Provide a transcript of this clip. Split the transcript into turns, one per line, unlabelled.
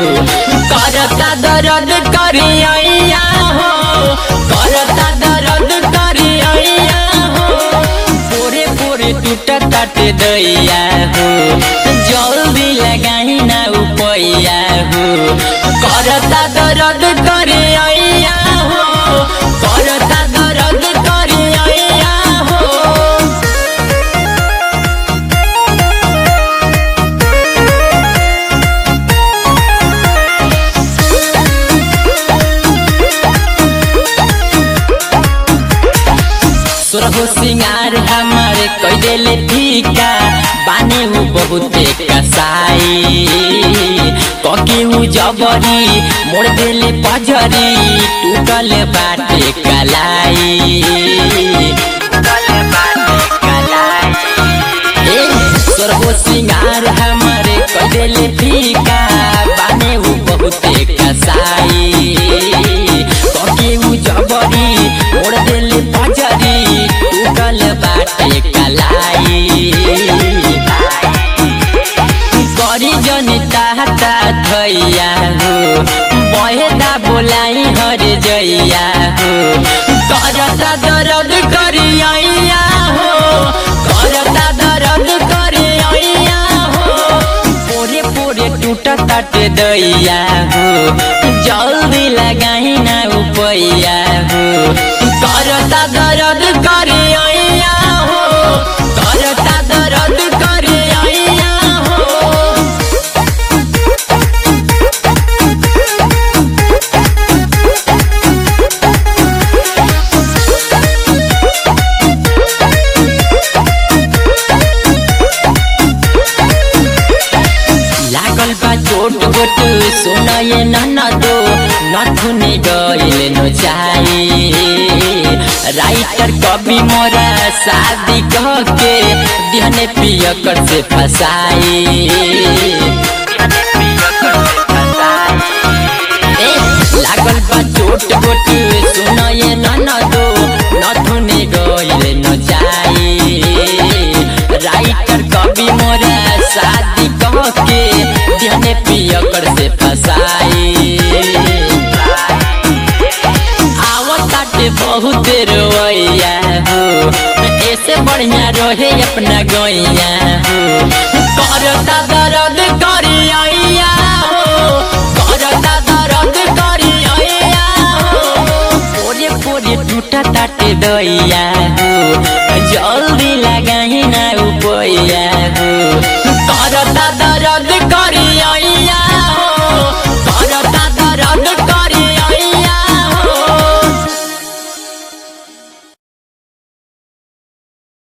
करता दर्द करिया हो करता दर्द करिया हो पोरे पोरे टूटा ताटे दैया हो जल्दी लगाई ना उपैया हो करता दर्द करिया हो करता दर्द करिया हो सुरहु सिंगार हमारे कैदेले ठीका बानी हूँ बहुते कसाई ककी हूँ जबरी मोड़ देले पजरी टूटल बाटे कलाई ए, सुरहु सिंगार हमारे कैदेले ठीका बानी हूँ बहुते कसाई ककी हूँ जबरी मोड़ देले पजरी टूटल बाटे कलाई करी जनी ताहता धैया हो बहेदा बोलाई हर जैया हो करता दर्द करिया हो करता दर्द करिया हो पोरे पोरे टूटा ताटे दैया हो जल्दी लगाई ना उपैया हो करता दर्द करिया हो करता दर्द करिया हो लागल बा चोट गोट सुनये नन दो नथुने गइल न जाई राइटर कवि मोरा शादी कह के दिहने पियकर से फसाई ए, लागल बा चोट गोट सुनये नन दो नथुने गइल न जाई राइटर कवि मोरा शादी कह के दिहने पियकर से फसाई आवताटे बहुत रोइया हो ऐसे बढ़िया रहे अपना गैया हो करता दर्द करिया हो करता दर्द करिया हो पोरे पोरे टूटा ताटे दैया हो जल्दी